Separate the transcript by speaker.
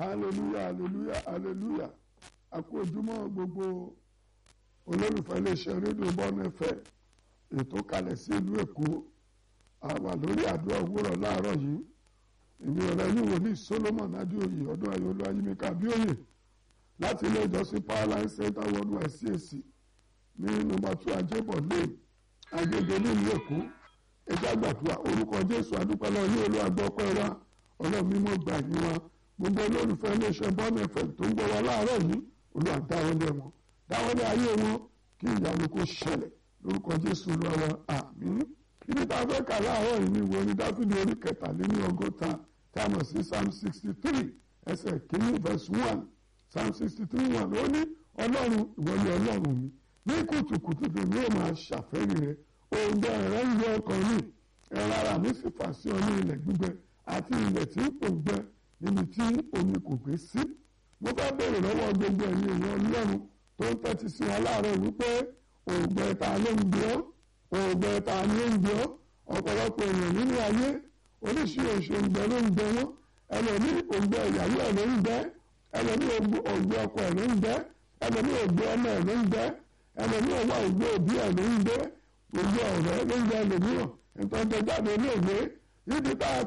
Speaker 1: hallelujah hallelujah hallelujah a kú ojúmọ́ gbogbo olólùfẹ́ iléeṣẹ́ rédíò bọ́ọ̀nù ẹ̀fẹ́ ètò kalẹ̀ sí ìlú èkó a wà lórí àdúrà òwúrọ̀ láàárọ̀ yìí èmi ọ̀rẹ́ yìí wò ní solomon adéoyè ọdún ayọ̀lú ayímíkà bíòyè láti ilé ìjọsìn powerline center worldwide cac ní nọ́mbà two ajébọ̀ lane agége nílùú èkó ẹjẹ́ àgbàdua orúkọ jésù adúpẹ́lẹ́ ní olú àgbọ̀pẹ́ wa ọlọ́run mímọ́ gbà yín wa gbogbo olólùfẹ́ iléeṣẹ́ bọ́ọ̀nù ẹ̀fẹ̀ tó ń gbọ́ wa láàárọ̀ yìí olúwa dáwọ́lé wọn dáwọ́lé ayé wọn kí ìyanu kó ṣẹlẹ̀ lórúkọ jésù olúwa wa àmín ibi tá a fẹ́ kà láàárọ̀ yìí ni ìwé ní dáfídì orí kẹtàléní ọgọ́ta tá a mọ̀ sí psalm sixty three ẹsẹ̀ kìíní verse one psalm sixty three one ó ní ọlọ́run ìwọ ni ọlọ́run mi ní kùtùkùtù tèmi ó máa ṣàfẹ́rí rẹ òǹgbẹ rẹ ń yọ ọkàn mi ẹran ara mi sì fà sí ọ ní ilẹ̀ gbígbẹ àti ilẹ̀ tí kò gbẹ níbi tí omi kò gbé sí mo fẹ́ béèrè lọ́wọ́ gbogbo ẹ̀yin èèyàn ọlọ́run tó ń tẹ́tí sí wọn láàárọ̀ wípé òǹgbẹ ta ló ń gbé ọ́ òǹgbẹ ta ni ó ń gbé ọ́ ọ̀pọ̀lọpọ̀ èèyàn nínú ayé oríṣiríṣi òǹgbẹ ló ń gbẹ wọ́n ẹlòmí òǹgbẹ ìyàwó ẹ̀ ló ń gbẹ ẹlòmí òǹgbẹ ọkọ ẹ̀ ló ń gbẹ ẹlòmí òǹgbẹ ọmọ ẹ̀ ló ń gbẹ ẹlòmí ọwọ́ òǹgbẹ òbí ẹ̀ ló ń gbẹ òǹgbẹ ọ̀rẹ́ ló ń gbẹ ẹlòmíràn ìtọ́jú jáde ní òwe níbi tá a